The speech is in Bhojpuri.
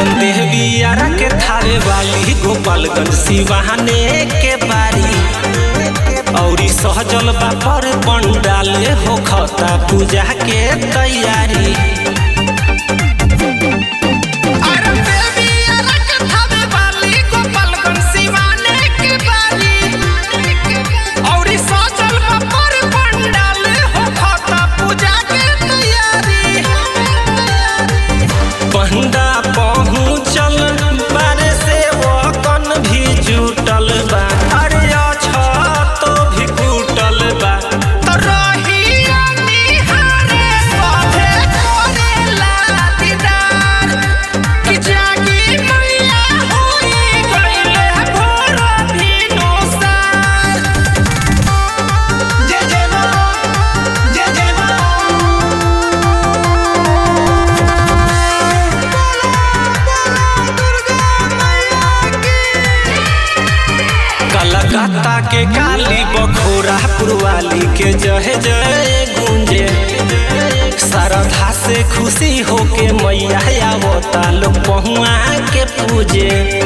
आयरन देहबियारा के थारे वाली गोपालगंज सिवाने के बारी औरी सहजल बा पर पंडाले हो खता पूजा के तैयारी आयरन देहबियारा के थारे वाली गोपालगंज सिवाने के बारी औरी सहजल बा पर पंडाले हो खता पूजा के तैयारी पंडा पहुँचल बारे से वकन भी जुटल बा अरे तो भी कुटल बा तो रहिया निहारे सभे करेला दीदार कि जागी मैया होई गइले भोर भिनुसार जय जय माँ जय जय माँ कलकत्ता के काली बखोरा पुरवाली के जय जय गूंजे श्रद्धा से खुशी होके मैया आवता लोग पहुआ के पूजे